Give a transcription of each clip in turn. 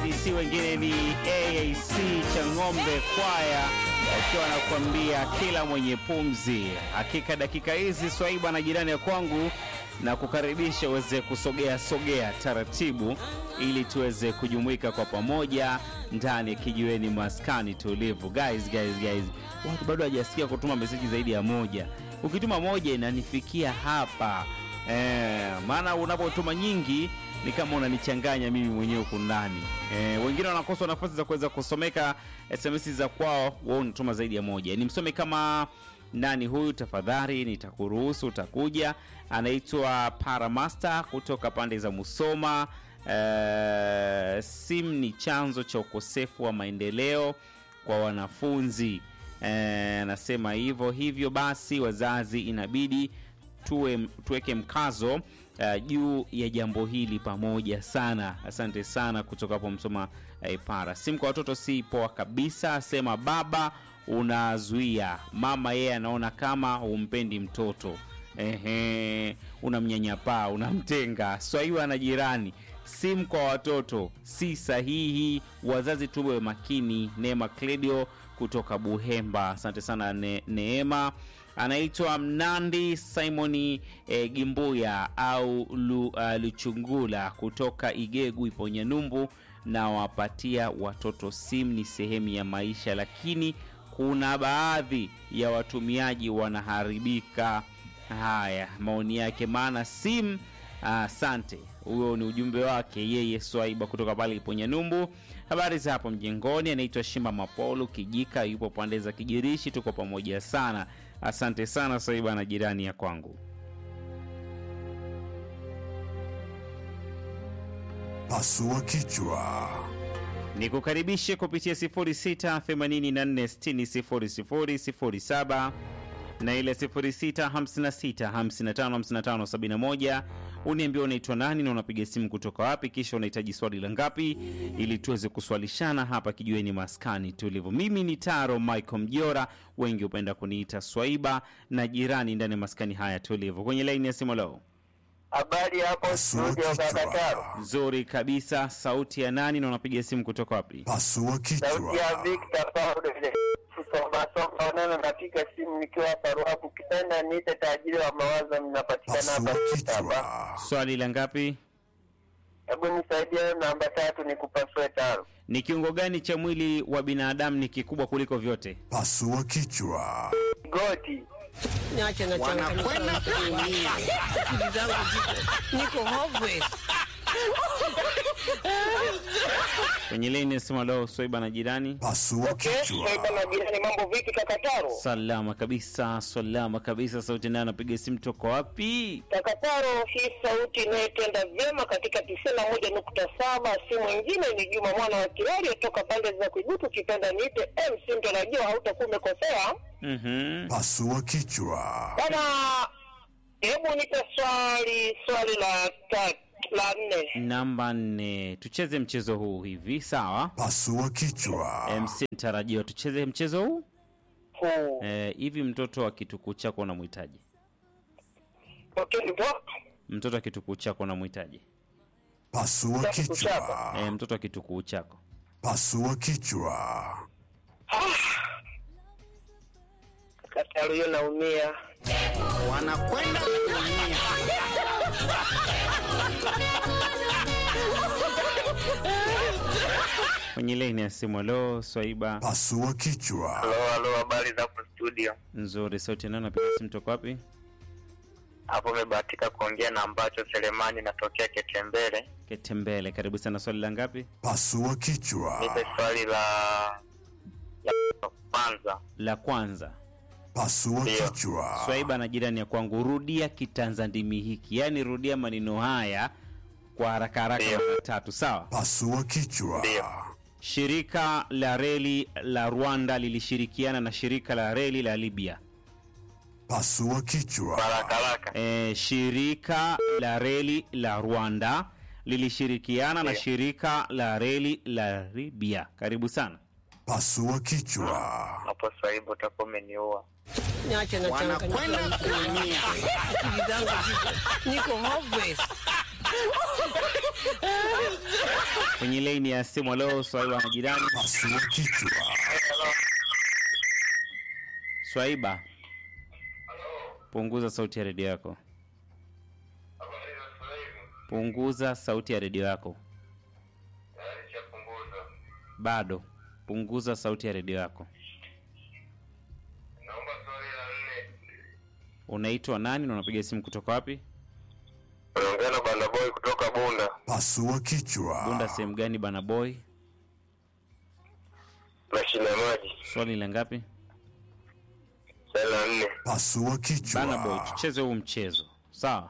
zaidi si wengine ni AAC Chang'ombe Kwaya akiwa anakuambia kila mwenye pumzi. Hakika dakika hizi Swaiba na jirani ya kwangu na kukaribisha uweze kusogea sogea taratibu, ili tuweze kujumuika kwa pamoja ndani ya kijiweni maskani tulivu. Guys, guys, guys, watu bado hajasikia kutuma meseji zaidi ya moja. Ukituma moja inanifikia hapa eh, maana unapotuma nyingi ni kama unanichanganya mimi mwenyewe huku ndani eh, wengine wanakosa nafasi za kuweza kusomeka SMS za kwao, wao unatuma zaidi ya moja. Nimsome kama nani huyu? Tafadhali nitakuruhusu, utakuja. Anaitwa Paramaster kutoka pande za Musoma. Eh, simu ni chanzo cha ukosefu wa maendeleo kwa wanafunzi eh, anasema hivyo. Hivyo basi wazazi inabidi tuwe, tuweke mkazo uh, juu ya jambo hili pamoja sana. Asante sana kutoka hapo Msoma uh, Para. Simu kwa watoto si poa kabisa, asema baba unazuia, mama yeye anaona kama humpendi mtoto ehe, unamnyanyapaa, unamtenga. Swaiwa na jirani, simu kwa watoto si sahihi, wazazi tuwe makini. Neema Kledio kutoka Buhemba, asante sana ne, Neema anaitwa Mnandi Simoni e, Gimbuya au Lu, uh, Luchungula kutoka Igegu Iponyanyumbu. Na wapatia watoto simu ni sehemu ya maisha, lakini kuna baadhi ya watumiaji wanaharibika. Haya, maoni yake, maana simu. Asante, huyo ni ujumbe wake yeye Swaiba kutoka pale Iponyanyumbu. Habari za hapo mjengoni, anaitwa Shimba Mapolo Kijika, yupo pande za Kijirishi. Tuko pamoja sana. Asante sana Swaiba na jirani ya kwangu. Pasua kichwa. Nikukaribishe kupitia 0684600007 na ile 0656555571. Uniambia unaitwa nani na unapiga simu kutoka wapi, kisha unahitaji swali la ngapi, ili tuweze kuswalishana hapa kijueni maskani tulivu. Mimi ni Taro Michael Mjora, wengi hupenda kuniita Swaiba na jirani ndani ya maskani haya tulivu. Kwenye laini ya simu leo Habari hapo Pasua studio Kakataro. kichwa. nzuri kabisa. Sauti ya nani na unapiga simu kutoka wapi? Pasua Sauti ya kichwa. Victor Paulo ile kusoma soma neno napiga simu nikiwa hapa Ruaku kitanda niite tajiri wa mawazo mnapatikana hapa Pasua Kitaba. kichwa. Swali la ngapi? Hebu nisaidie namba tatu nikupasue tano. Ni kiungo gani cha mwili wa binadamu ni kikubwa kuliko vyote? Pasua kichwa. Goti. Niache na wanakwenda kuumia. Akili zangu ziko niko hopeless. Kwenye laini ya simu leo Swaiba na jirani. Pasua kichwa. na jirani mambo vipi Kakataro? Salama kabisa, salama kabisa. Sauti naye anapiga simu toka wapi? Kakataro, hii sauti inayotenda vyema katika tisini na moja nukta saba si mwingine ni Juma mwana wa Kirari toka pande za Kuigutu, kipenda niite MC, ndo najua hautakuwa umekosea Mhm. Pasua kichwa. bana. Hebu nipe swali swali la tatu la nne. Namba nne, tucheze mchezo huu hivi, sawa? Pasua kichwa. MC tarajiwa, tucheze mchezo huu Huu. eh, hivi. Mtoto wa kitukuu chako unamhitaji? Okay, ndo Mtoto wa kitukuu chako unamhitaji? Pasua kichwa. Eh, mtoto wa kitukuu chako Pasua kichwa. Kakataro, hiyo naumia. Wanakwenda kuumia. kwenye laini ya simu. Leo Swaiba Pasua kichwa. Halo, halo, habari za hapo studio? nzuri. Sauti nani napiga simu toka wapi? Hapo umebahatika kuongea na ambacho Selemani natokea Ketembele. Ketembele, karibu sana. Swali la ngapi? Pasua kichwa. Nipe swali la la kwanza. La kwanza. Pasua Ndio. kichwa. Swaiba na jirani ya kwangu, rudia kitanzandimi hiki, yaani rudia maneno haya kwa haraka haraka Ndio. mara tatu, sawa? Pasua kichwa. Ndio. Shirika la reli la Rwanda lilishirikiana na shirika la reli la Libya. Pasua kichwa. Haraka haraka. E, shirika la reli la Rwanda lilishirikiana na Ndio. shirika la reli la Libya. Karibu sana. Pasua kichwa. Hapo Swaibu utakuwa umeniua. Niache na Wanakwenda kuumia. Akili zangu ziko niko hopeless. kwenye laini ya simu. Leo Swaiba na jirani. Pasua kichwa. Swaiba, punguza sauti ya redio yako. Punguza sauti ya redio yako. Bado punguza sauti ya redio yako. Unaitwa nani na unapiga simu kutoka wapi? Unaongea na Banda Boy kutoka Bunda. Pasua kichwa. Bunda sehemu gani bana boy? Mashine ya maji. Swali la ngapi? Swali la nne. Pasua Bana boy, kichwa. tucheze huu mchezo. Sawa?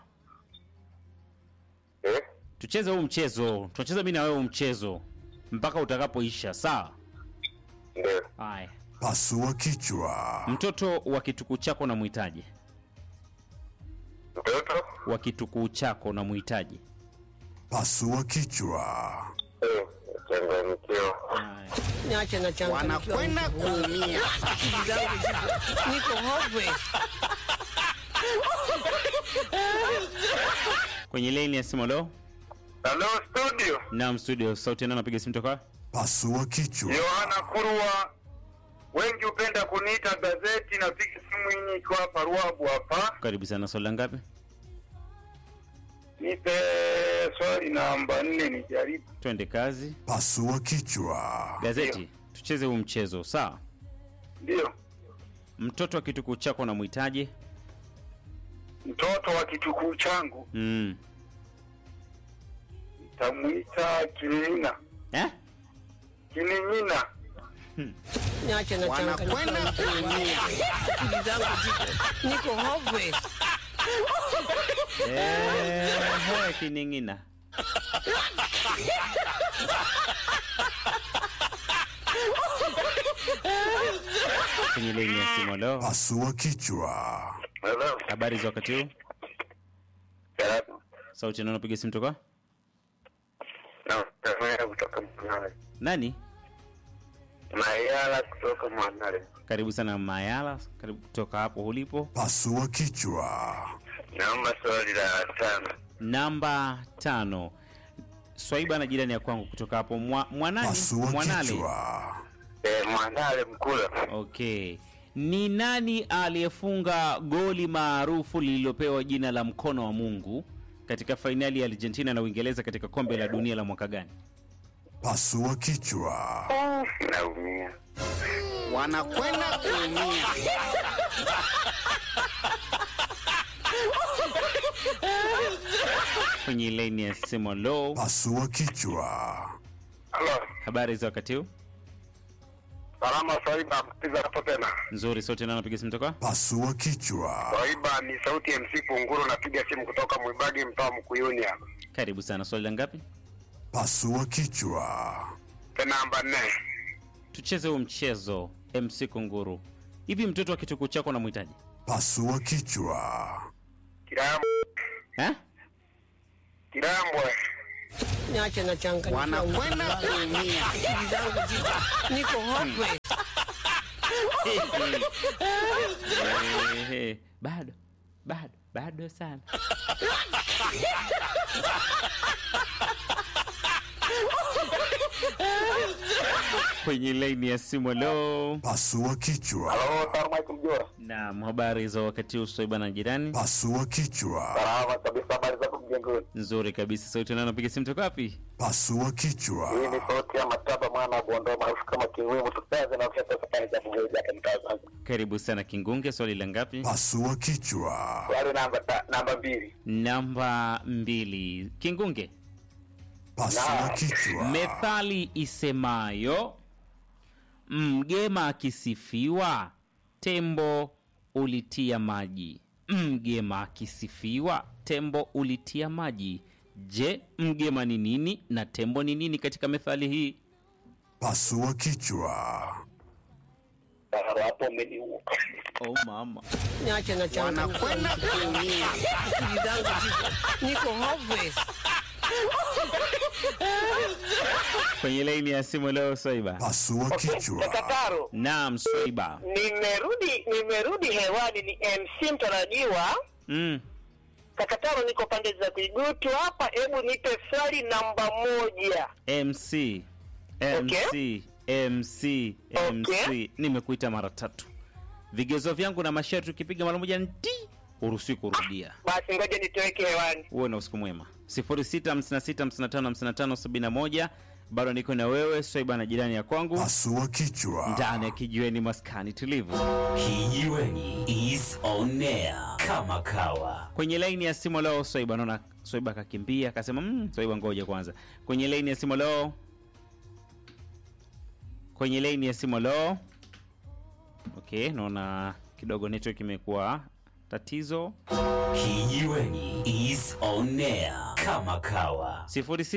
Eh? Tucheze huu mchezo. Tunacheza mimi na wewe huu mchezo mpaka utakapoisha. Sawa? Ndio. Haya. Pasua kichwa. Mtoto wa kitukuu chako unamhitaji? Mtoto? Wa kitukuu chako unamhitaji? Pasua kichwa. Eh, changanyikiwa. Haya. Niache na changanyikiwa. Wanakwenda kuumia. Akili zangu ziko niko hopeless. Kwenye laini ya simu leo. Hello studio. Naam studio, sauti nani anapiga simu toka? Pasua kichwa. Yohana Kurwa. Wengi hupenda kuniita gazeti na piga simu hii nikiwa hapa Ruabu hapa. Karibu sana, swali la ngapi? Nipe swali namba nne nijaribu. Twende kazi. Pasua kichwa. Gazeti, tucheze huu mchezo, sawa? Ndio. Mtoto wa kitukuu chako unamhitaji? Mtoto wa kitukuu changu Mm. nitamwita Kinina. Eh? Kininyina. Niache na changanyikiwa. Akili zangu ziko niko hopeless. Eh, he, kining'ina. Kwenye laini ya simu leo. Pasua kichwa. Hello. Habari za wakati huu? Salamu. Sauti nani anapiga simu toka? Na Mayala kutoka Mwanale. Nani? Mayala kutoka Mwanale. Karibu sana Mayala, karibu kutoka hapo ulipo. Pasua kichwa. Naomba swali la tano. Namba tano. Swaiba na jirani ya kwangu kutoka hapo mwa, mwanani Pasua Mwanale. kichwa. Eh, Mwanale Mkula. Okay. Ni nani aliyefunga goli maarufu lililopewa jina la mkono wa Mungu katika fainali ya Argentina na Uingereza katika kombe la dunia la mwaka gani? Pasua kichwa. Naumia. Wanakwenda kuumia. Kwenye laini ya simu low. Pasua kichwa. Halo. Habari za wakati huu? Salama Swaiba mpiga hapo tena. Nzuri, sote nao napiga simu toka? Pasua kichwa. Swaiba ni sauti ya MC Kunguru napiga simu kutoka Mwibagi mtaa Mkuyuni hapa. Karibu sana. Swali la ngapi? Pasua kichwa. Tena namba nne. Tucheze huu mchezo MC Kunguru. Hivi mtoto wa kitukuu chako unamhitaji? Pasua kichwa. Kirambo. Eh? Kirambwe. Niache na changanyikiwa. Wanakwenda kuumia. Akili zangu ziko niko hopeless. Ehe, bado bado bado sana. Kwenye laini ya simu leo. Pasua kichwa. Halo, Salama Mjora. Naam, habari za wakati huu Swaiba na jirani? Pasua kichwa. Salama kabisa habari zako mjengoni. Nzuri kabisa. Sauti nani napiga simu toka wapi? Pasua kichwa. Hii ni sauti ya Mataba mwana wa Bondoa maarufu kama Kiwemo tukaze na kufanya safari za Mungu hapa mtazamo. Karibu sana Kingunge, swali la ngapi? Pasua kichwa. Swali namba ta, namba mbili. Namba mbili. Kingunge, Pasua kichwa. methali isemayo mgema akisifiwa tembo ulitia maji. Mgema akisifiwa tembo ulitia maji. Je, mgema ni nini na tembo ni nini katika methali hii? Pasua kichwa. Hapo umeniua. Oh mama. Niache na changanyikiwa. Wanakwenda kuumia. Akili zangu ziko niko hopeless. Kwenye laini ya simu leo Swaiba. Pasua kichwa. Kataro, Naam, Swaiba. nimerudi nimerudi hewani, ni MC mtarajiwa Mm. Kaka Taro, niko pande za Kuigutu hapa. Hebu nipe swali namba moja. MC MC MC MC nimekuita mara tatu. Vigezo vyangu na masharti ukipiga mara moja nti uruhusiwi kurudia. Basi ngoja nitoweke hewani. Uwe na usiku mwema. 0656555571 bado niko na wewe Swaiba na jirani ya kwangu Pasua kichwa. ndani ya kijiweni maskani tulivu. Kijiweni is on air kama kawa. Kwenye laini ya simu leo Swaiba, naona Swaiba akakimbia akasema, mm, Swaiba ngoja kwanza. Kwenye laini ya simu leo, kwenye laini ya simu leo. Okay, naona kidogo network imekuwa tatizo. Kijiweni is on air kama kawa.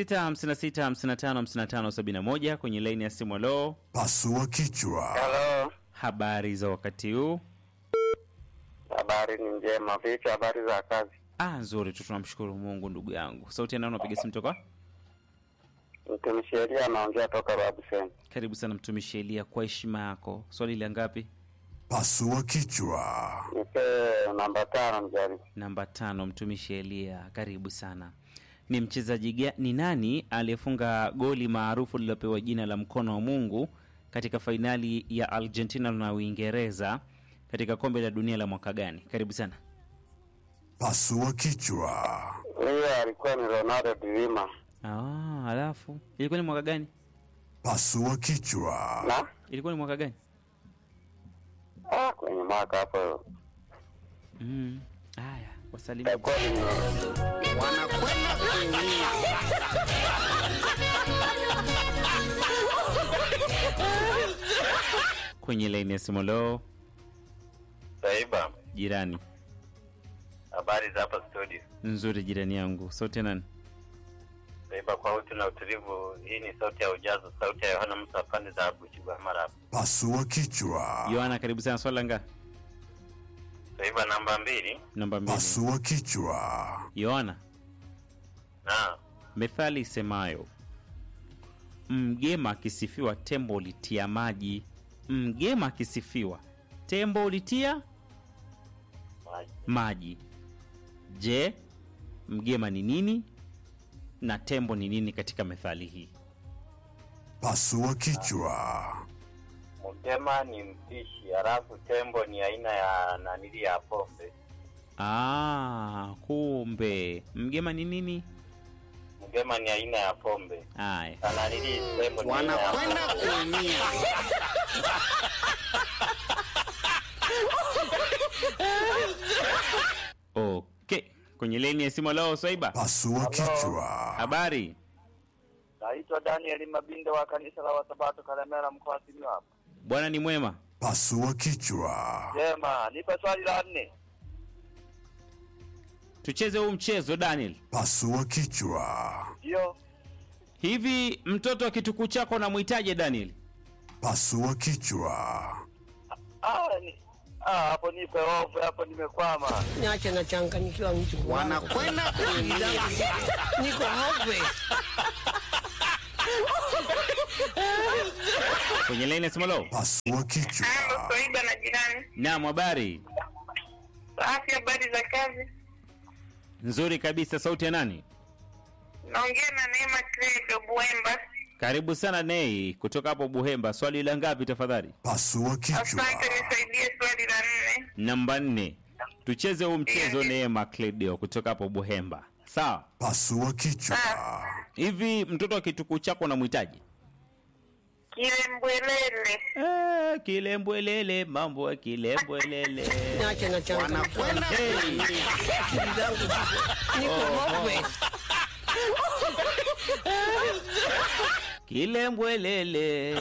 0656555571 kwenye laini ya simu leo. Pasua kichwa. Halo, Habari za wakati huu? habari ni njema. Vipi habari za kazi? Ah, nzuri tu, tunamshukuru Mungu ndugu yangu. Sauti ya nani unapiga simu toka? Mtumishi Elia anaongea toka Rabuseni. Karibu sana mtumishi Elia, kwa heshima yako. Swali la ngapi? Pasua kichwa. Nipe namba tano mjaribu. Namba tano, mtumishi Elia, karibu sana. Ni mchezaji ga- ni nani aliyefunga goli maarufu lililopewa jina la mkono wa Mungu katika fainali ya Argentina na Uingereza katika kombe la dunia la mwaka gani? Karibu sana. Pasua kichwa. Huyo alikuwa ni Ronaldo Dilima. Ah, alafu ilikuwa ni mwaka gani? Pasua kichwa. Na? Ilikuwa ni mwaka gani? Ah, kwenye mwaka hapo. Mm. Haya, wasalimia. Ilikuwa ni wanakwenda kuumia. Kwenye laini ya simu leo, Saiba. jirani Habari za hapa studio. nzuri, jirani yangu. Sauti ya nani? Saiba kwa utu na utulivu. Hii ni sauti ya ujazo, sauti ya Yohana Musa pande za Buchigwa Mara. Pasua kichwa. Yohana, karibu sana. Swali la ngapi? Saiba namba mbili. Namba mbili. Pasua kichwa. Yohana, Na methali isemayo mgema akisifiwa tembo ulitia maji. Mgema akisifiwa tembo ulitia maji. maji. Je, mgema ni nini na tembo ni nini katika methali hii? Pasua kichwa. Mgema ni mpishi, halafu tembo ni aina ya nanili ya pombe. Ah, kumbe mgema ni nini? Mgema ni aina ya pombe. Aya, Na nanili tembo ni aina ya wanakwenda kuumia. okay. Kwenye leni ya simu leo, Swaiba, Pasua kichwa. habari? Naitwa Daniel Mabinde wa kanisa la Wasabato Kalemera mkoa wa Simiyu hapa. Bwana ni mwema. Pasua kichwa. Jema, nipe swali la nne. Tucheze huu mchezo Daniel. Pasua kichwa. Ndio. Hivi mtoto wa kitukuu chako namwitaje Daniel? Pasua kichwa. Ah, ni ah, hapo nipe hofu, hapo nimekwama. Niache nachanganyikiwa mtu wanakwenda kuumia. Niko hopeless. Kwenye leni ya simu leo. Pasua kichwa. Halo, Swaiba na jirani. Naam, habari Safi, habari za kazi? nzuri kabisa. Sauti ya nani? Naongea na Neema Credo Buemba. Karibu sana Nei kutoka hapo Buhemba. Swali la ngapi tafadhali? Pasua kichwa. Asante, nisaidie swali la nne. Namba nne. Tucheze huu mchezo Ndiyo. Neema Cledio kutoka hapo Buhemba. Sawa. Pasua kichwa. Hivi mtoto wa kitukuu chako namwitaje? Kilembwelele. Eh, kilembwelele, mambo ya kilembwelele. Niache nachanganyikiwa. Hey. Akili zangu ziko- Niko hopeless. Kilembwelele.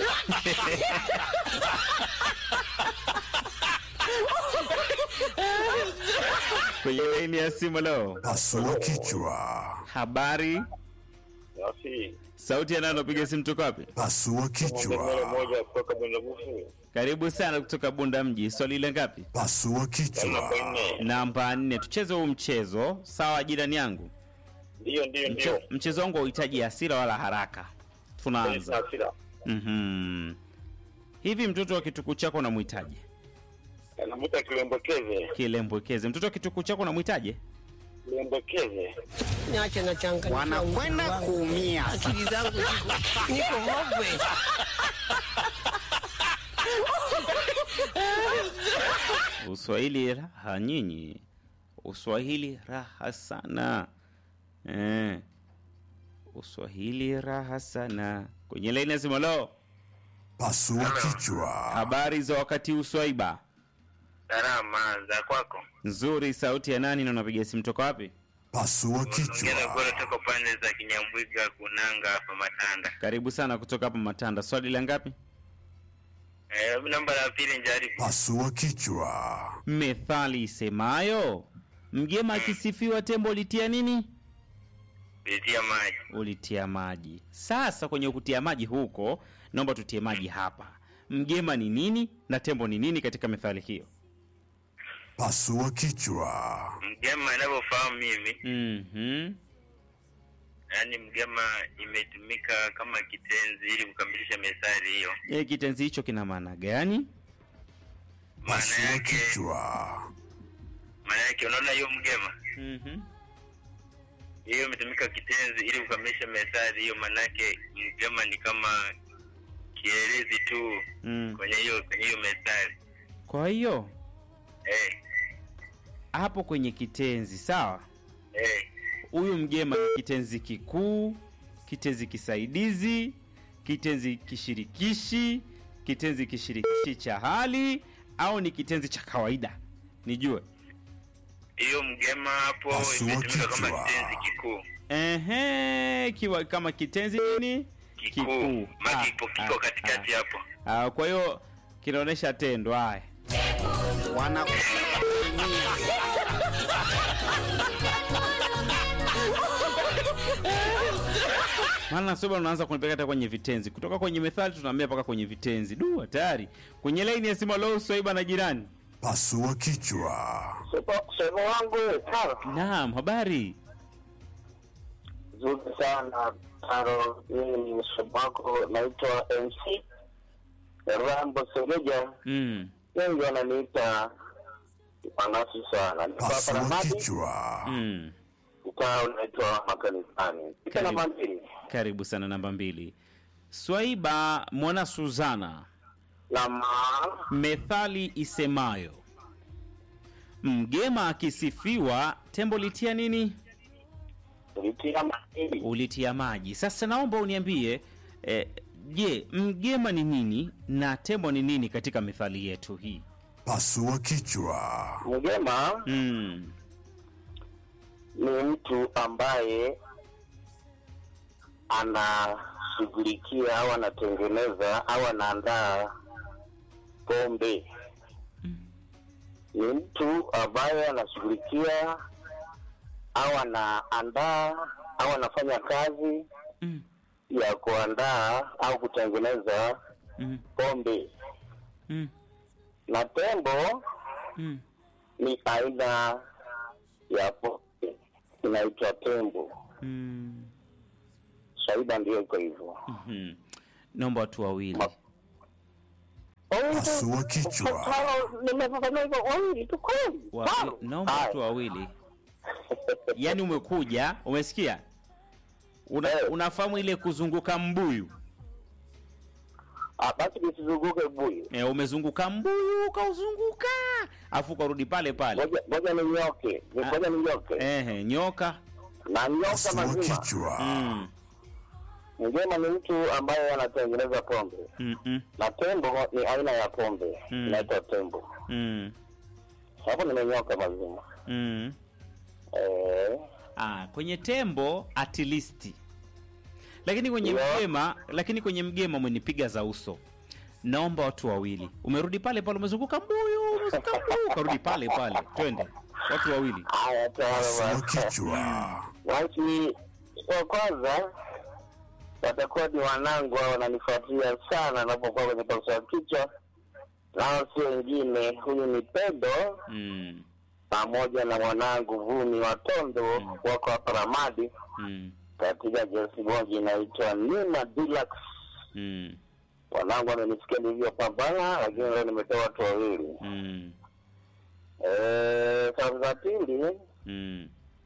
Kwenye laini ya simu leo. Pasua kichwa. Habari, Safi. sauti ya nani unapiga simu toka wapi? Pasua kichwa. moja kutoka Bundabufu. Karibu sana kutoka Bunda mji. Swali la ngapi? Pasua kichwa. Namba nne. Tucheze huu mchezo sawa, jirani yangu. Ndio, ndio, Mche, mchezo wangu hauhitaji hasira wala haraka. Tunaanza. Hasira. Mhm. Hivi mtoto wa kitukuu chako unamhitaje? Anamuta kilembekeze. Kilembwekeze. Mtoto wa kitukuu chako unamhitaje? niendekeze. Niache na changa Wanakwenda kuumia. Akili zangu ziko niko hopwe. Uswahili raha nyinyi, Uswahili raha sana eh. Uswahili raha sana. Kwenye laini ya simu, lo, Pasua kichwa. habari za wakati uswaiba Salama za kwako. nzuri. Sauti ya nani na unapiga simu toka wapi? Pasua Ngine kichwa. kule tuko pande za Kinyambwiga kunanga hapa Matanda. Karibu sana kutoka hapa Matanda. Swali la ngapi? Eh, namba la pili njaribu. Pasua kichwa. Methali isemayo mgema akisifiwa tembo ulitia nini? Pitia maji. Ulitia maji. Sasa kwenye kutia maji huko, naomba tutie maji hapa. Mgema ni nini na tembo ni nini katika methali hiyo? Pasua kichwa. Mgema inavyofahamu mimi, Mhm. yaani mgema imetumika kama kitenzi ili kukamilisha methali hiyo. E, kitenzi hicho kina maana gani? Maana Pasua yake, kichwa. maana yake unaona hiyo mgema Mhm. hiyo imetumika kitenzi ili kukamilisha methali hiyo, maana yake mgema ni kama kielezi tu Mm. kwenye hiyo kwenye hiyo methali Kwa hiyo eh, hapo kwenye kitenzi sawa, eh. huyu mgema ni kitenzi kikuu, kitenzi kisaidizi, kitenzi kishirikishi, kitenzi kishirikishi cha hali au ni kitenzi cha kawaida? Nijue. hiyo mgema hapo Pasua imetumika kama kichwa. kitenzi kikuu Ehe, kiwa kama kitenzi nini? kikuu maana Ah, kipo ah, kiko katikati hapo Ah, kwa hiyo kinaonyesha tendo. Haya, Wanakwenda kuumia. maana soba unaanza kunipeleka hata kwenye vitenzi, kutoka kwenye methali tunaambia mpaka kwenye vitenzi. Du, hatari! Kwenye laini ya simu, leo Swaiba na jirani. Pasua kichwa. Sehemu wangu sawa Naam, habari nzuri sana Taro. Mimi ni mshabu wako, naitwa MC Rambo Segeja, mm. wengi wananiita manasi sana. Niko hapa Pasua Ramadi, kichwa. Mm. mtaa unaitwa makanisani. Ika Karibu. namba mbili Karibu sana namba mbili. Swaiba mwana Suzana, nama methali isemayo mgema akisifiwa tembo litia nini? ulitia maili Ulitia maji. Sasa naomba uniambie eh, je, mgema ni nini na tembo ni nini katika methali yetu hii? Pasua kichwa. mgema Mm. ni mtu ambaye anashughulikia au anatengeneza au anaandaa pombe. Ni mtu ambaye anashughulikia au anaandaa au anafanya kazi Mm. ya kuandaa au kutengeneza Mm. pombe. Mm. Na tembo Mm. ni aina ya pombe inaitwa tembo. Mm. Shaida ndiyo iko hivyo. Mhm. Naomba watu wawili. Pasua kichwa. Nimefafanua hivyo wawili tu kweli. Wa- Sawa. naomba Haya. watu wawili. Yaani umekuja, umesikia? Una, Eh. unafahamu ile kuzunguka mbuyu? Ah, basi nisizunguke buyu. E, umezunguka mbuyu ukauzunguka, afu ukarudi pale pale. Ngoja ngoja ninyoke. Ah. Ngoja ninyoke. Ehe, nyoka. Na nyoka Pasua mazima. kichwa. Mm. Mgema ni mtu ambaye anatengeneza pombe. Mm -mm. Na tembo ni aina ya pombe Mm. inaitwa tembo. Mm. Hapo nimenyoka mazima. Mm. Eh, Ah, kwenye tembo at least. Lakini kwenye Yeah. mgema, lakini kwenye mgema umenipiga za uso. Naomba watu wawili. Umerudi pale pale umezunguka mbuyu, umezunguka mbuyu, ukarudi pale pale. Twende. Watu wawili. haya Pasua tayari. kichwa. Watu wa kwanza watakuwa ni wanangu hao wananifuatilia sana napokuwa kwenye pasua kichwa, nao si wengine, huyu ni Pedro Mm. pamoja na mwanangu Vumi Watondo wako hapa Ramadi Mm. katika jesi moja inaitwa Nina Deluxe. Mm. Wanangu wamenisikia nilivyopambana, lakini leo nimetoa watu wawili. Mm. Eh, Salamu za pili Mm.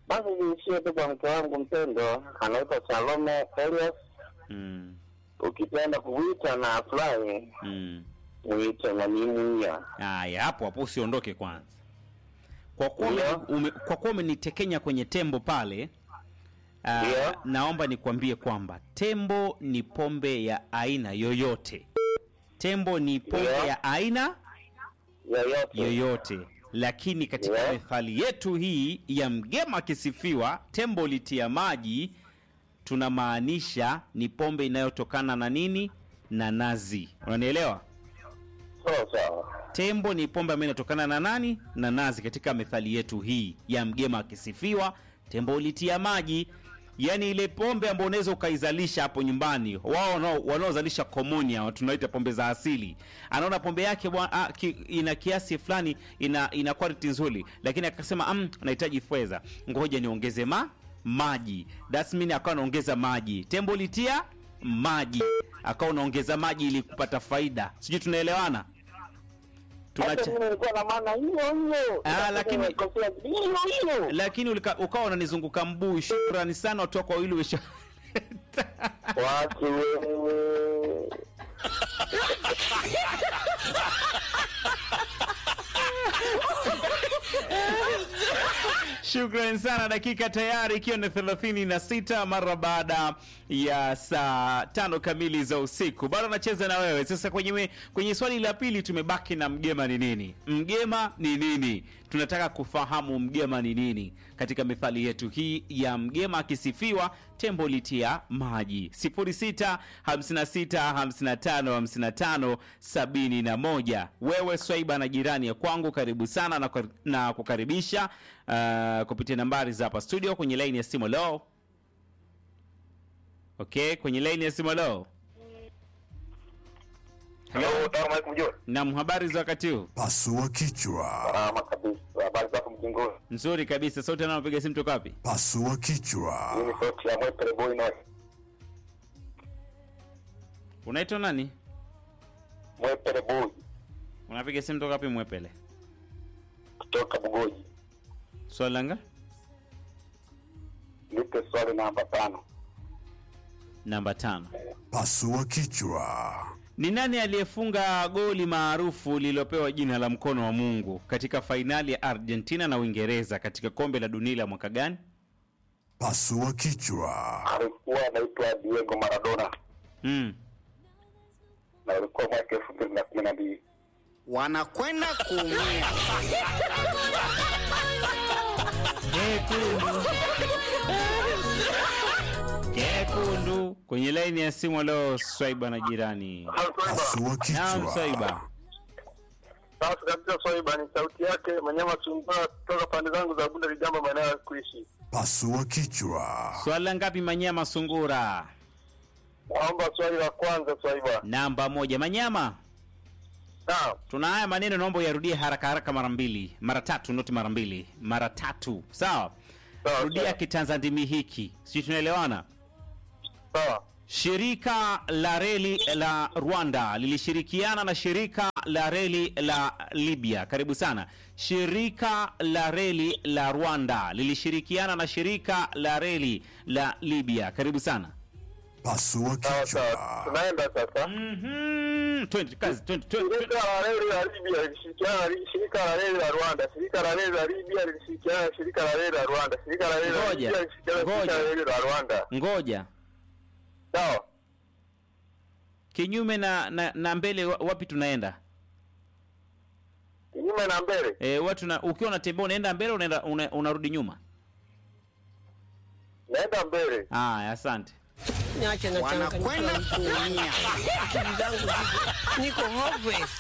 Basi niishie tu kwa mke wangu mpendwa, anaitwa Salome Elias. Mm. Ukipenda kuita na fly Mm. mwite na nimuia. Haya, hapo hapo usiondoke kwanza. Kwa kuwa Ndio. ume- ume, kwa kuwa umenitekenya kwenye tembo pale ah, Ndio. naomba nikwambie kwamba tembo ni pombe ya aina yoyote. Tembo ni pombe Ndio. ya aina Yoyote. yoyote, lakini katika Ndio. methali yetu hii ya mgema akisifiwa tembo litia maji, tunamaanisha ni pombe inayotokana na nini? Na nazi. Unanielewa? Sawa sawa. Tembo ni pombe ambayo inatokana na nani? Na nazi. Katika methali yetu hii ya mgema akisifiwa, tembo ulitia maji, yaani ile pombe ambayo unaweza ukaizalisha hapo nyumbani. Wao wanao- wanaozalisha komunia tunaita pombe za asili, anaona pombe yake bwa, a, ki, ina kiasi fulani, ina ina quality nzuri, lakini akasema mm, nahitaji fedha, ngoja niongeze ma maji. That's mean akawa anaongeza maji. Tembo ulitia maji, akawa unaongeza maji ili kupata faida. Sijui tunaelewana? Hata Tunacha... mimi nilikuwa na maana hiyo hiyo. Ah, lakini- Nimekosea hiyo hiyo. lakini ulika- ukawa unanizunguka mguu. Shukrani sana watu wako wawili wesha Watu wewe. Shukrani sana. Dakika tayari ikiwa ni thelathini na sita mara baada ya saa tano kamili za usiku, bado nacheza na wewe sasa. Kwenye, me- kwenye swali la pili tumebaki na mgema ni nini? Mgema ni nini? Tunataka kufahamu mgema ni nini katika methali yetu hii ya mgema akisifiwa tembo litia maji. 06 56 55 55 71. Wewe Swaiba na jirani ya kwangu, karibu sana na, na kukaribisha uh, kupitia nambari za hapa studio kwenye laini ya simu leo. Okay, kwenye laini ya simu leo. Hello, salamu alaikum John. Naam, habari za wakati huu? Pasua kichwa. Salama kabisa. Habari zako mjingoni? Nzuri kabisa. Sauti anayopiga simu toka wapi? Pasua kichwa. Mimi sauti ya Mwepele Boy na Unaitwa nani? Mwepele Boy Unapiga simu toka wapi Mwepele? kutoka Bugoji. Swali langa Nipe swali namba tano. namba tano. Pasua kichwa. Ni nani aliyefunga goli maarufu lililopewa jina la mkono wa Mungu katika fainali ya Argentina na Uingereza katika kombe la dunia la mwaka gani? Pasua kichwa. Alikuwa anaitwa Diego Maradona Mm. na ulikuwa mwaka elfu mbili na kumi na mbili. wanakwenda kuumia. Kekundu. Kekundu. Kwenye laini ya simu leo Swaiba na jirani. Pasua Naam Swaiba. kichwa. Sasa kabisa Swaiba ni sauti yake Manyama Sungura kutoka pande zangu za Bunda Lijamba maeneo ya kuishi. Pasua kichwa. Swali la ngapi Manyama Sungura? Naomba swali la kwanza Swaiba. Namba moja. Manyama, Naam. tuna haya maneno, naomba uyarudie haraka haraka mara mbili, mara tatu, noti mara mbili, mara tatu. Sawa? Sawa, Rudia sawa. kitanzandimi hiki, sijui tunaelewana? Sawa. Shirika la reli la Rwanda lilishirikiana na shirika la reli la Libya. Karibu sana. Shirika la reli la Rwanda lilishirikiana na shirika la reli la Libya. Karibu sana. Pasua Sawa sawa. kichwa. Tunaenda sasa. Mhm. Twende kazi, twende twende. Shirika la reli la Libya lilishirikiana na shirika la reli la Rwanda. Shirika la reli la Libya lilishirikiana na shirika la reli la Rwanda. Shirika la reli la Ngoja, Libya lilishirikiana na shirika ngoja. la reli la Rwanda. Ngoja. Sawa. Kinyume na, na, na mbele wa- wapi tunaenda? Kinyume na mbele. E, watu na, ukiwa unatembea unaenda mbele unaenda una, unarudi nyuma. Naenda mbele. Haya, asante. Niache na Wanakwenda changanyikiwa. kuumia. Akili zangu ziko- niko hopeless.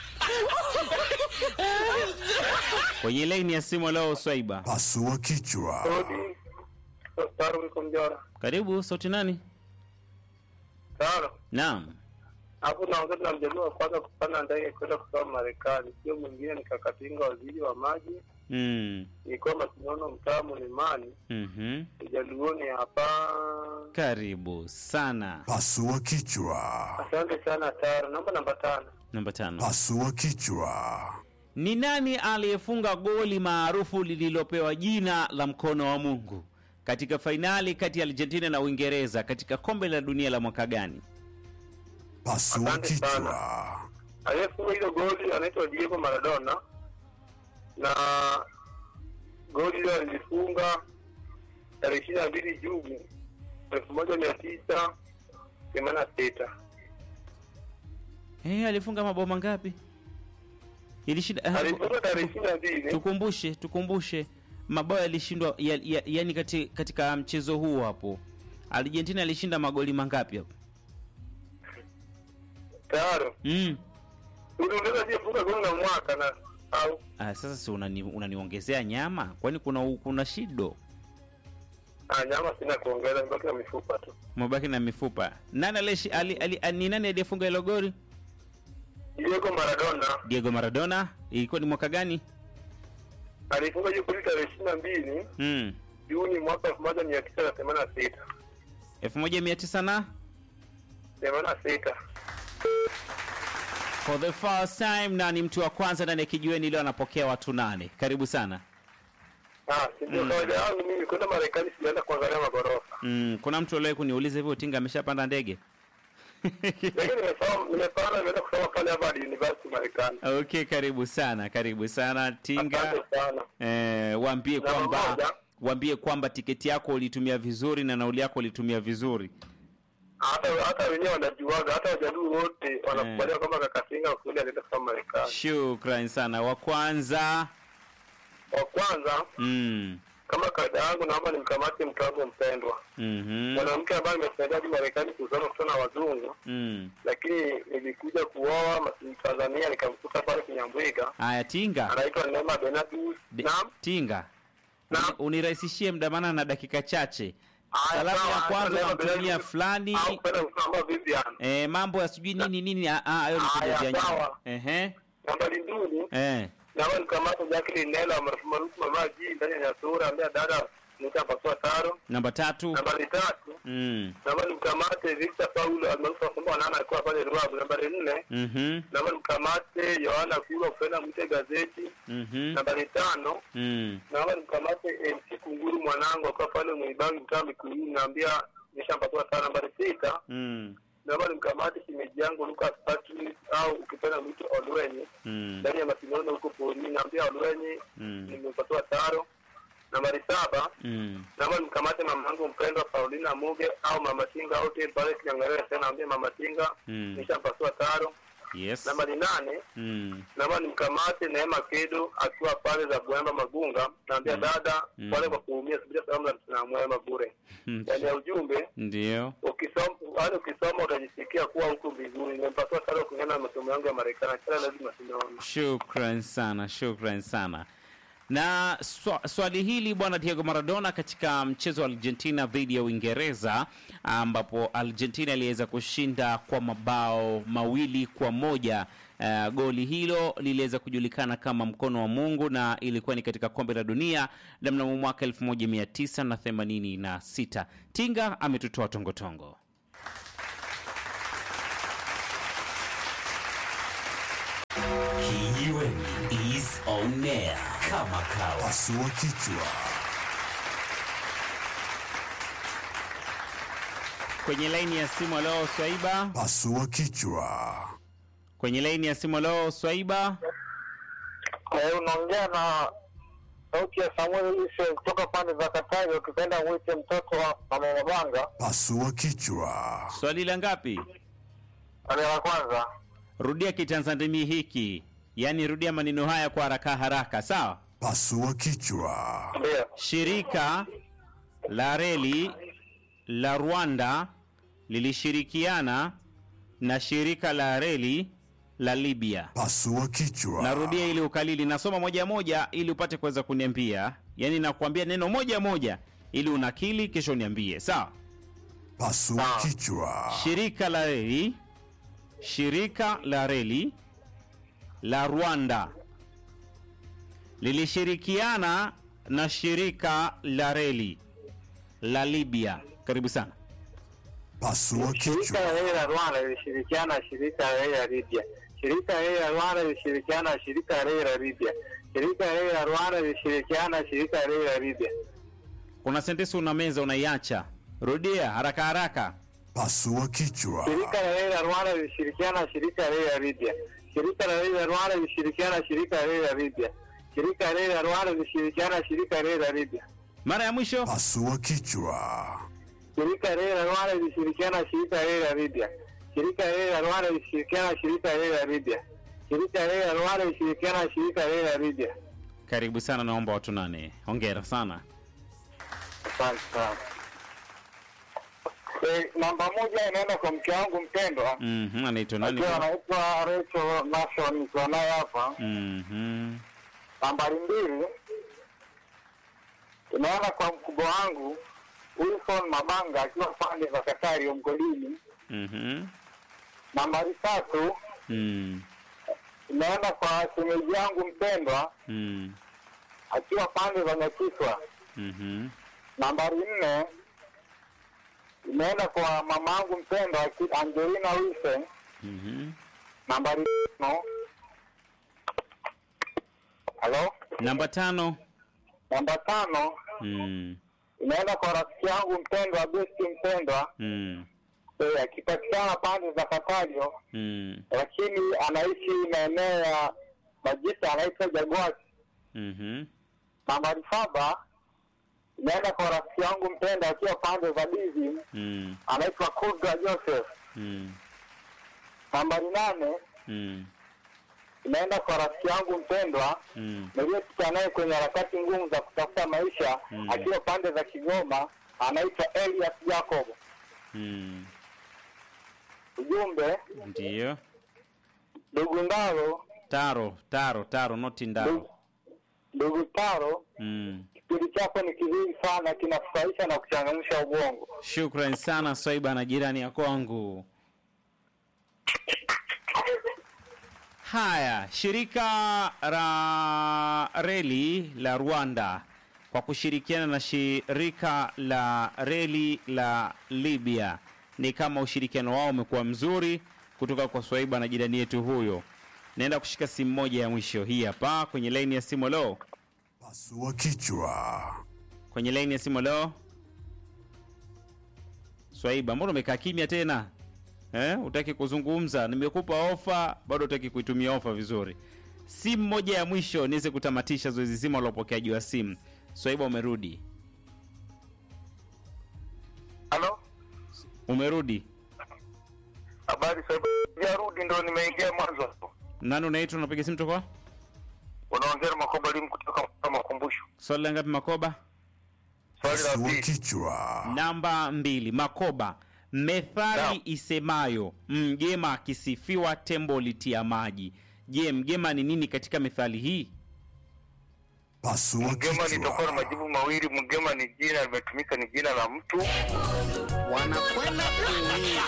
Kwenye laini ya simu leo Swaiba. Pasua kichwa. Rudi. Saru niko mjora. Karibu, sauti nani? Sawa. Naam. Hapo naongea na mjaluo wa kwanza kupanda ndege kwenda kusoma Marekani. Sio mwingine ni Kakatinga waziri wa maji. Mm. Nilikuwa Masinono mtaa Mlimani. Mhm. Ujaluoni hapa. Karibu sana. Pasua kichwa. Asante sana Taro. Namba namba tano. Namba tano. Pasua kichwa. Ni nani aliyefunga goli maarufu lililopewa jina la mkono wa Mungu katika fainali kati ya Argentina na Uingereza katika kombe la dunia la mwaka gani? Pasua Asante sana. kichwa. aliyefunga hilo goli anaitwa Diego Maradona na goli hilo alilifunga tarehe ishirini na mbili Juni elfu moja mia tisa themanini na sita. Eh, alifunga mabao mangapi? Ilishinda eh, Alifunga tarehe ishirini na mbili tukumbushe, tukumbushe mabao yalishindwa ya, ya, yani kati, katika mchezo huu hapo Argentina alishinda magoli mangapi hapo? tayari. Mm. Uliongeza aliyefunga goli na mwaka na au Ah, sasa si unani, unaniongezea nyama? Kwani kuna kuna shido? ah, nyama sina kuongeza, nibaki na mifupa tu. Mabaki na mifupa. Nani alishi, ali, ali, ali, ni nani aliyefunga hilo goli? Diego Maradona Diego Maradona. Ilikuwa ni mwaka gani? alifunga hiyo goli tarehe ishirini na mbili Mm. Juni mwaka elfu moja mia tisa na themanini na sita 1900 na themanini na sita. for the first time na ni mtu wa kwanza ndani ya kijiweni leo anapokea watu nane. Karibu sana. Ah, si ndio kawaida yangu mimi kwenda Marekani sijaenda kuangalia magorofa. Mm, kuna mtu aliwahi kuniuliza hivyo Tinga ameshapanda ndege? Lakini nimesoma nimepanda nimeenda kusoma pale Harvard University Marekani. Okay, karibu sana, karibu sana Tinga. Asante sana. Eh, waambie Na kwamba moja. waambie kwamba tiketi yako ulitumia vizuri na nauli yako ulitumia vizuri. Hata hata wenyewe wanajuaga, hata wajaduu wote wanakubaliwa kwamba Kakasinga kweli alienda kusoma Marekani. Shukran sana. Wa kwanza Wa kwanza mm. kama kawaida yangu, naomba nimkamate mke wangu mpendwa, mhm, mwanamke ambaye nimesaidia hadi Marekani kusoma kutoka na wazungu, mm. lakini nilikuja kuoa mas- Tanzania nikamkuta pale Kinyambwiga, Haya, Tinga anaitwa Neema Benatus. De- Naam. Tinga Naam. Uni- unirahisishie mdamana na dakika chache. Haya, Salamu ya sawa, kwanza Neema unamtumia Benatus. fulani au kwenda kusoma Vivian. eh, mambo ya sijui nini nini. ah, ah, Hayo ni Haya, kujazia nyama. sawa. Ehe, Nambari mbili eh, naomba nikamate Jacqueline Nela maarufu maarufu Mama G ndani ya Nyasura, ambaye dada nitapasua taro. namba tatu Nambari tatu mm. naomba nimkamate Victor Paulo almaarufu kwamba nana alikuwa pale Ruavu. Nambari nne mhm, naomba nimkamate Yohana Kulwa kupenda mwite gazeti. mhm, Nambari tano mm. naomba nimkamate MC Kunguru mwanangu akiwa pale Mwibangi mtaa Mikuyuni, naambia nishampasua tano. Nambari sita Mm. naomba nimkamate shemeji yangu Lucas Patrick au ukipenda mwite Olwenye Mm. ndani ya mashindano huko porini, naambia Olwenye Mm. nimepatiwa taro. Nambari saba Mm. naomba nimkamate mama yangu mpendwa Paulina Muge au mama Tinga au tena pale Kinyangarere tena, naambia mama Tinga Mm. nishampasua taro. Yes. Nambari nane Mm. naomba nimkamate Neema Kedo akiwa pale za Bwemba Magunga, naambia dada Mm. pale kwa kuumia, subira salamu za mchana mwema bure. Mm. Ndani ya ujumbe Ndio. ukisoma, yaani ukisoma utajisikia kuwa huko mbinguni. Nimepasua taro kulingana na masomo yangu ya Marekani, kila lazima tunaona Shukran sana, shukran sana. Na swa, swali hili bwana Diego Maradona katika mchezo wa Argentina dhidi ya Uingereza ambapo Argentina iliweza kushinda kwa mabao mawili kwa moja. Uh, goli hilo liliweza kujulikana kama mkono wa Mungu na ilikuwa ni katika kombe la dunia la mnamo mwaka 1986. Tinga ametutoa tongotongo. Kijiweni is on air kama kawa. Pasua kichwa. Kwenye laini ya simu leo Swaiba, Pasua kichwa. kwenye laini ya simu leo Swaiba. Eh, unaongea na sauti ya Samuel Lise kutoka pande za Katavi, ukipenda mwite mtoto wa mama Mabanga. Pasua kichwa. Swali la ngapi? Ale la kwanza, Rudia kitanzandimi hiki, yaani rudia maneno haya kwa haraka haraka, sawa? Pasua kichwa. ndio Shirika la reli la Rwanda lilishirikiana na shirika la reli la Libya. Pasua kichwa. Narudia ili ukalili, nasoma moja moja ili upate kuweza kuniambia, yaani nakuambia neno moja moja ili unakili, kisha uniambie, sawa? Pasua kichwa. Shirika la reli, shirika la reli la Rwanda lilishirikiana na shirika la reli la Libya. Karibu sana. Pasua shirika kichwa. la reli la Rwanda lilishirikiana na shirika la reli la Libya. shirika reli la Rwanda lilishirikiana na shirika reli la Libya. Shirika reli la Rwanda lilishirikiana na shirika reli la Libya. Kuna sentensi una meza unaiacha. Rudia haraka haraka. Pasua kichwa. Shirika la reli la Rwanda lilishirikiana na shirika reli la Libya. Shirika la reli la Rwanda lilishirikiana na shirika reli la Libya. Shirika la reli la Rwanda lilishirikiana na shirika reli la Libya. Mara ya mwisho. Pasua kichwa. Shirika reli la Rwanda lilishirikiana na shirika reli la Libya. Shirika reli la Rwanda lilishirikiana na shirika reli la Libya. Shirika reli la Rwanda lilishirikiana na shirika reli la Libya. Karibu sana, naomba watu nane. Hongera sana. Asante sana. Eh, namba moja inaenda kwa mke wangu mpendwa Mhm, anaitwa nani? akiwa anaitwa Rachel Nation, nikiwa naye hapa. Mhm. Nambari mbili inaenda kwa mkubwa wangu Wilson Mabanga akiwa pande za Katari mgodini. Mhm. Nambari tatu Mm. inaenda kwa shemeji yangu mpendwa Mm. akiwa pande za Nyakiswa. Mhm. Nambari nne imeenda kwa mama yangu mpendwa aki- Angelina Wilson. Mhm. Nambari tano halo, Namba tano. namba tano Mm. inaenda kwa rafiki yangu mpendwa Besti mpendwa Mm. eh, akipatikana pande za Katajo, Mm. lakini anaishi maeneo ya Majita, anaitwa Jagwasi. Mhm. Nambari saba inaenda kwa rafiki yangu mpendwa akiwa pande za Dizi, Mm. anaitwa Kudra Joseph. Mm. Nambari nane Mm. inaenda kwa rafiki yangu mpendwa Mm. niliyepita naye kwenye harakati ngumu za kutafuta maisha Mm. akiwa pande za Kigoma, anaitwa Elias Jacob. Mm. Ujumbe Ndiyo. ndugu Ndaro, Taro, taro, taro, noti ndaro. ndugu- ndugu Taro, Mm. kipindi chako ni kizuri sana, kinafurahisha na kuchangamsha ubongo. Shukran sana Swaiba na jirani ya kwangu. Haya, shirika la reli la Rwanda kwa kushirikiana na shirika la reli la Libya ni kama ushirikiano wao umekuwa mzuri kutoka kwa Swaiba na jirani yetu huyo. Naenda kushika simu moja ya mwisho hii hapa kwenye laini ya simu. Lo, Pasua kichwa. kwenye laini ya simu. Lo, Swaiba, mbona umekaa kimya tena eh? Utaki kuzungumza? Nimekupa ofa, bado utaki kuitumia ofa vizuri. Simu moja ya mwisho niweze kutamatisha zoezi zima la upokeaji wa simu. Swaiba, umerudi, Halo, umerudi. habari sasa? Jarudi ndo nimeingia mwanzo hapo. Nani unaitwa? Unapiga simu toka? Unaongea na Makoba Limu kutoka Makumbusho. Swali la ngapi, Makoba? Swali la Pasua pili, kichwa. Namba mbili, Makoba. Methali Naam. isemayo mgema akisifiwa tembo litia maji. Je, mgema ni nini katika methali hii? Pasua mgema nitakuwa na kichwa. majibu mawili. Mgema ni jina limetumika, ni jina la mtu. wanakwenda kuumia.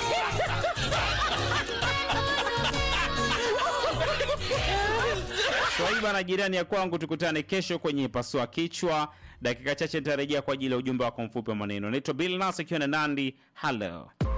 Swaiba na jirani ya kwangu, tukutane kesho kwenye pasua kichwa. Dakika chache nitarejea kwa ajili ya ujumbe wako mfupi wa maneno. Naitwa Bill Nas akiwa na Nandi. Hello.